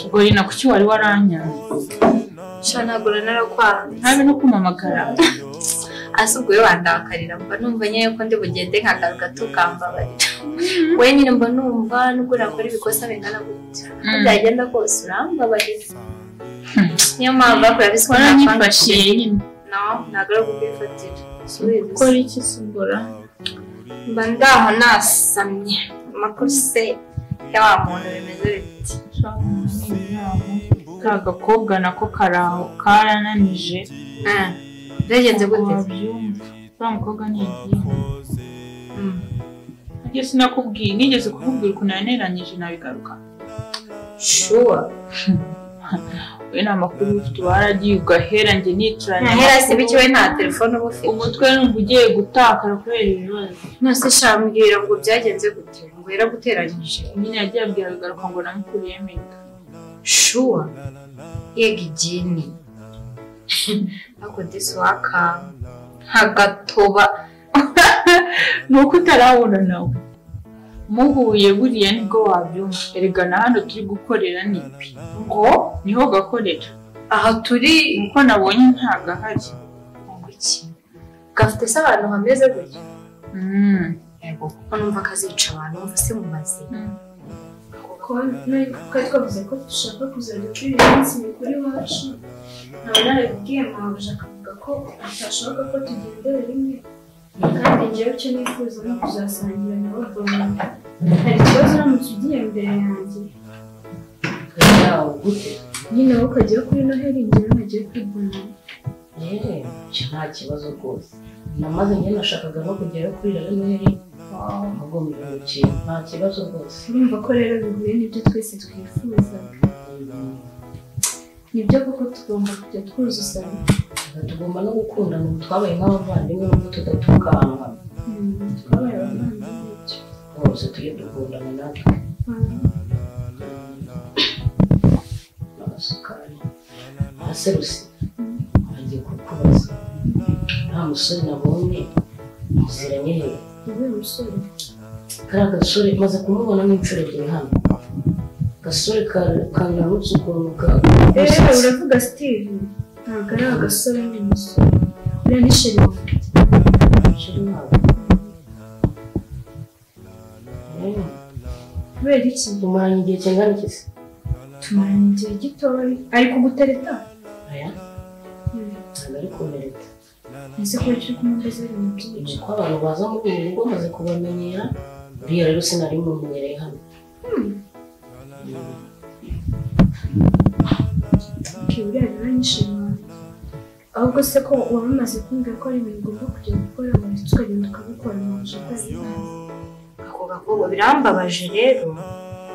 ubwo rina kuki wari waranyanze shanagura narakwanze ntabe no kumamagara ase ubwo we wandakarira mba numva nyine ko ndi bugende nkagaruka tukambabarira we nyine mba numva nubwo nakora ibikosa bingana gutya ko byagenda kose urambabarira niyo mpamvu bakora biswa waranyifashiye nyine no ntabwo ari ukubyifatira ukora iki sugura mba ndaho nasamye amakose ya wa muntu bimeze biti ka gakobwa nako karaho karananije Ah, byagenze gute wabyumva uriya mukobwa ni igihe Mm. nigeze sinakubwiye nigeze kukubwira ukuntu yaneranyije nabigaruka sure we ni amakuru ufite waragiye ugahera njye nicaranye ntahera si bike we nta telefone uba ufite ubu twe numva ugiye gutakara kubera ibibazo nose shambwira ngo byagenze gute ngo yaraguteranyije nyine yagiye abwira bigaruka ngo namukuriye mega shuwa yega igini ariko disi wakanga nkagatoba ni uko utarabona nawe muhuye buriya nibwo wabyumva erega na hano turi gukorera nibi ngo niho gakorera aha turi uko nabonye ntabwo ahari iki gafite se abantu hameze gutya Mm. yego kuko numva kazica abantu numva se mu mazina kuko nari twari twavuze ko dushaka kuzajya turi iminsi mikuru iwacu ntawe narabibwiye mwabuja akavuga ko atashaka ko tugendera rimwe kandi njyewe icyo nifuza ni ukuzasangira na bavoma hari ikibazo uramutse ugiye imbere yanjye nyine wowe ukajya kuri noheli njyewe nkagiye kuri bonani icyo nta kibazo rwose namaze njye nashakaga no kugerayo kuri noheli nkagumirwa ikintu nta kibazo rwose urumva ko rero bihuye n'ibyo twese twifuzaga nibyo koko tugomba kujya twuzuzanya tugomba no gukundana ubu twabaye nk'abavandimwe n'ubu tudatukanwa Mm, twabaye abavandimwe icyo. rwose tujye dukundana natwe n'abasukari abaserusi bagiye kukubaza nta musore nabonye muziranye he Uyu musore kariya gasore maze kumubona n'inshuro ebyiri hano gasore ka- kananutse ukuntu ka rero uravuga steve ntabwo ari agasore n'umusore uriya ni sherifu kubera iki tumaranye igihe kingana iki se tumaranye igihe gitoya ari kugutereta aya ntabwo ari kumereta ese ko turi kumukoza ari mu ni byinshi uko abantu baza muri ubu rugo maze kubamenyera uriya rero sinari mumenyereye hano uriya rero ni sherifu ahubwo se ko waba umaze kumbwira ko ari ibintu ugomba kujya gukora ubundi tukagenda ukabikora mu nzu utari ako gakobwa birambabaje rero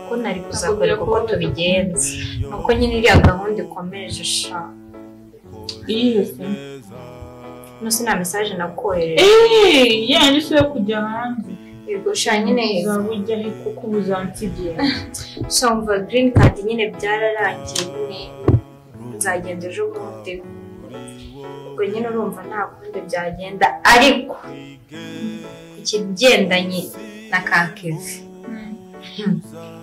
ko nari kuzakora kuko tubigenza nuko nyine iriya gahunda ikomeje sha iyi yose Nose nta mesaje nakohereje eee yandi si yo kujya hanze yego sha nyine uzaba ujya he kuko uba uzansigira somva green card nyine byararangiye nyine nzagenda ejo bundi ubwo nyine urumva nta kundi byagenda ariko ku kigendanye na kakevi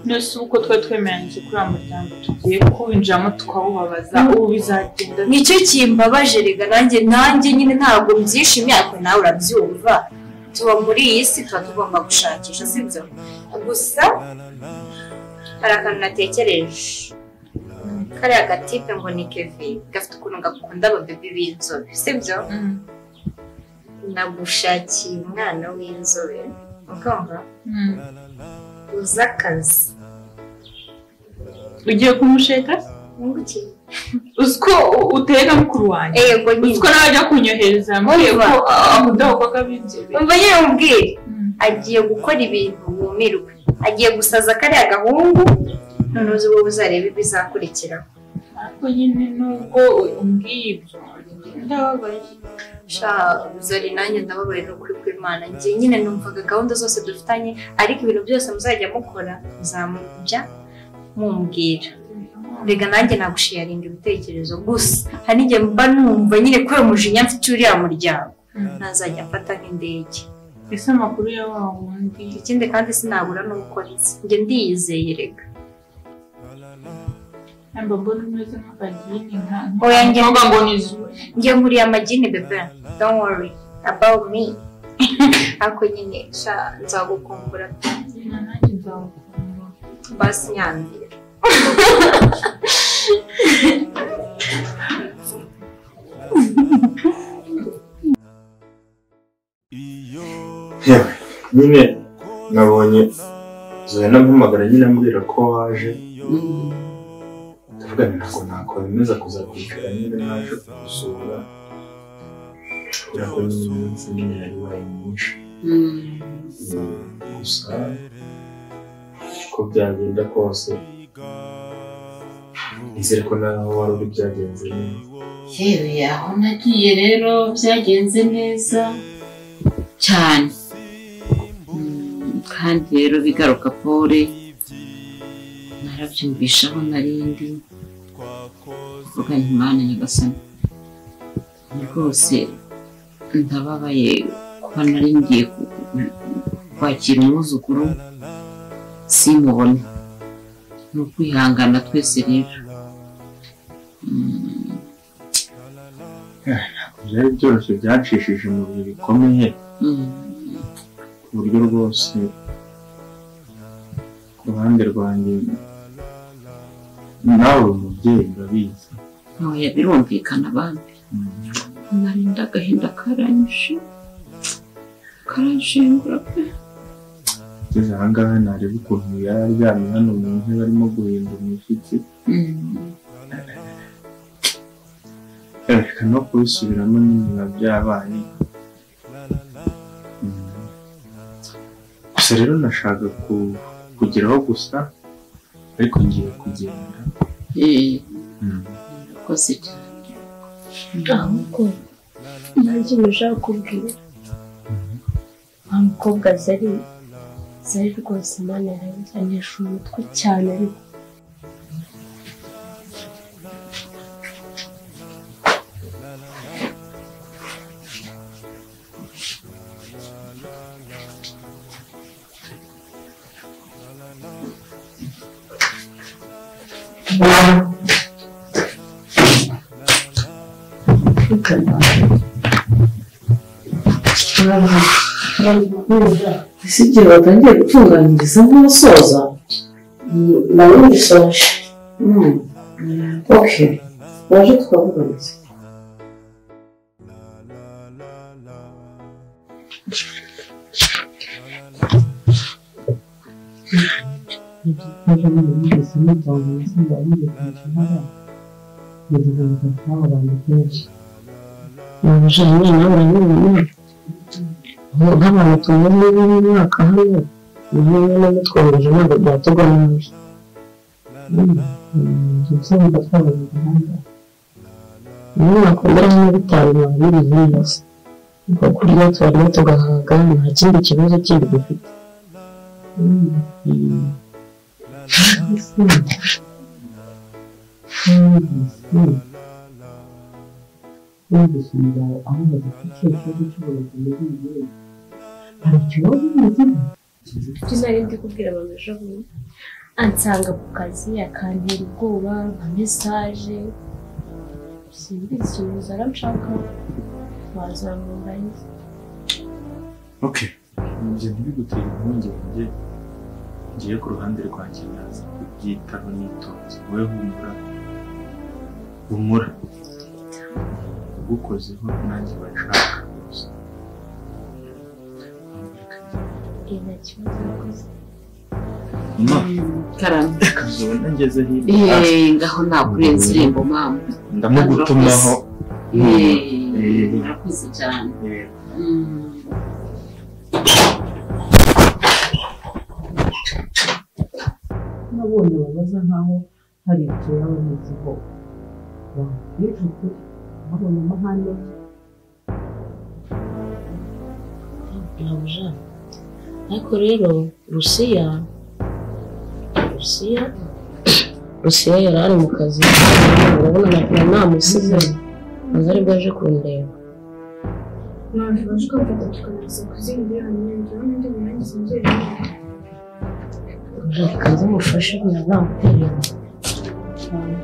nose ubu uko twari twemeranyije kuri uwo muryango tugiye kuwinjiramo tukawubabaza ubu bizagenda nicyo kimbabaje rega nanjye nanjye nyine ntabwo mbyishimiye ariko nawe urabyumva tuba muri iyi si tuba tugomba gushakisha sibyo gusa hari akantu natekereje kariya gatipe ngo ni kevi gafite ukuntu gakunda ababebi b'inzobe sibyo Mm. nagushakiye umwana w'inzobe ukumva Mm. uzi akazi ugiye kumusheka wunguke uzi ko uteye na mukuru wanjye yego uzi ko nyine nawe ajya kunyohereza yambwiye ko Urumva. amudaho koga b'inzobe umva nyine umubwire Mm. agiye gukora ibintu wumirwe agiye gusaza kariya gahungu none uzi wowe uzareba ibizakurikiraho ariko nyine nubwo umbwiye ibyo ndababaye sha uzari nanjye ndababaye ni ukuri kw'imana njye nyine numvaga gahunda zose dufitanye ariko ibintu byose muzajya mukora muzamujya mumbwira rega nanjye nagushiyaringa ibitekerezo gusa hari n'igihe mba numva nyine ko uyu mujinya mfite uriya muryango Mm. ntazajya afata nk'indege ese amakuru ya wa wundi ikindi kandi sinabura n'uko nzi njye ndiyizeye rega ntabwo mbona umeze nk'akagini nka Oya, njye- mvuga ngo ni zuba njye nkuriye amagini bebe don't worry about me ariko nyine sha nzagukumbura na nanjye nzawukunda basi nyambira yewe nyine nabonye zohena mpamagara nyine ambwira ko waje ndavuga nti ntabwo nakwemeza kuza kwicara niba naje kugusura kubera ko nyine iminsi nyine yari ibaye myinshi gusa uko byagenda kose nizere ko nawe wari uri byagenze neza yewe aho nagiye rero byagenze neza cyane Mm, kandi rero bigaruka pole narabyumvisha aho narindi mvuga nti mana nyagasani rwose ndababaye kuba nari ngiye ku- ku- kwakira umwuzukuru simubone ni ukwihangana twese rero Mm, byari byoroshye byacishije mu bihe bikomeye mm. ku buryo rwose ku ruhande rwanjye nawe umubyeyi urabizi ntoya birumvikana abandi narinda agahinda karanyishe karanshengura pe ugeze aha ngaha nareba ukuntu yari aryamye hano mu ntebe arimo guhinda umushyitsi reka no kubisubiramo nyine biba byabaye Mm. gusa rero nashaka ku- kugeraho gusa ariko ngiye kugenda eee Mm. urakoze cyane ahubwo nanjye ndashaka kubwira wa mukobwa zari zari rwose imana yarabijyanisha umutwe cyane ariko ese igihe batangiye gutunganyiriza nk'umusoza nawe bisoje oke waje twavugana se nk'abantu tumenye b'uyu mwaka hano niba namutwohereje ntabwo byategwa nabi gutsinda kwabaganga umwaka umeramo bitangira biri hiyose ubwo kurya turarya tugahaga nta kindi kibazo kindi dufite Numvise aho badafite ikibazo cy'uburezi muri iyi minsi. Hari ikibazo cy'uburezi ibyo nari ndi kubwira abantu ejo bundi ansanga ku kazi akantera ubwoba nka mesaje simbisubiza aranshaka wazamubariza Okay. Njye ntibigutere impungenge. Ngiye ku ruhande rwanjye naza kubyitaho nitonze. Wowe humura. Humura. Ugukozeho nanjye bashaka rwose. iyi nta kibazo yakoze Ma, karame kazubona ngeze hirya. eee ngaho nakurenza irembo mama Ndamugutumaho. eee urakoze cyane Eh, Mm. nabonye bameze nkaho hari ibyo yaba amuziho bakwiye nshuti babonye amahane nabuja ariko rero rusiya rusiya rusiya yari ari mu kazi urabona nakora namusize aza aribwo aje kundeba none baje kwamfata tukanariza kuzina miliyoni nyine n'undi murangiza inzego reka nzamufashe namuterera cyane